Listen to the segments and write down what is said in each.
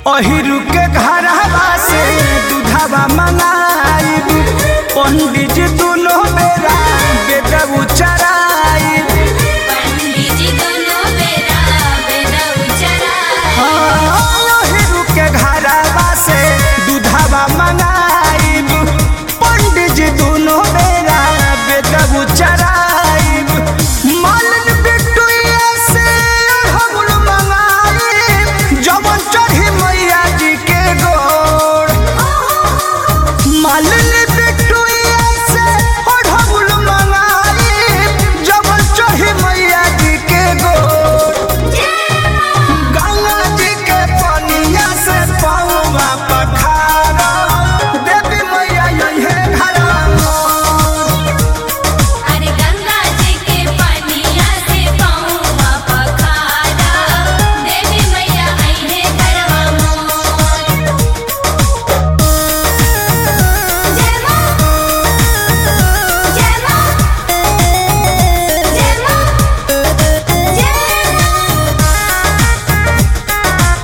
अहिरु के घरवा से दूधवा मंगाइब पंडित जी दोनों बेरा बेदऊ चराइब पंडित जी दोनों बेरा बेदा उचरा अहिरु के घरवा से दूधवा मंगाइब पंडित जी दोनों बेरा बेदऊ चराइब मालन बिटुआ से हमर मंगाइब जवन चढ़ी मैया जी के गोड़ मालन बिटुआ से हमर मंगाइब जवन चढ़ी मैया जी के गोड़ गंगा जी के पनिया से पौवा पखारा देवी मैया यही घरा अरे गंगा जी के पनिया से पौवा पखारा देवी मैया आईने घरवा मोर जय मां जय मां जय मां जय मां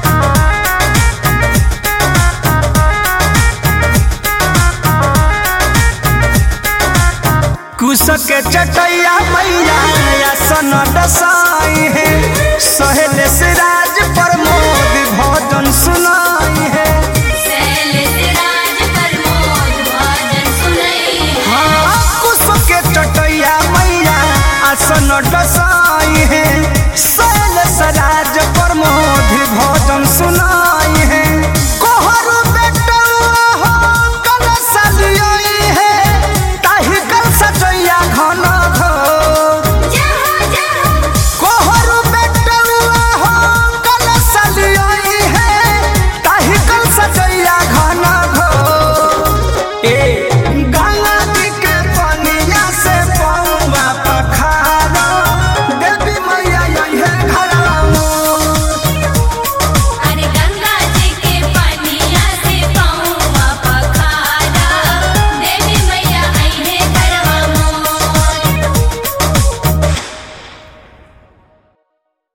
कुश के चटैया मैया या सन दसाई है सहेले से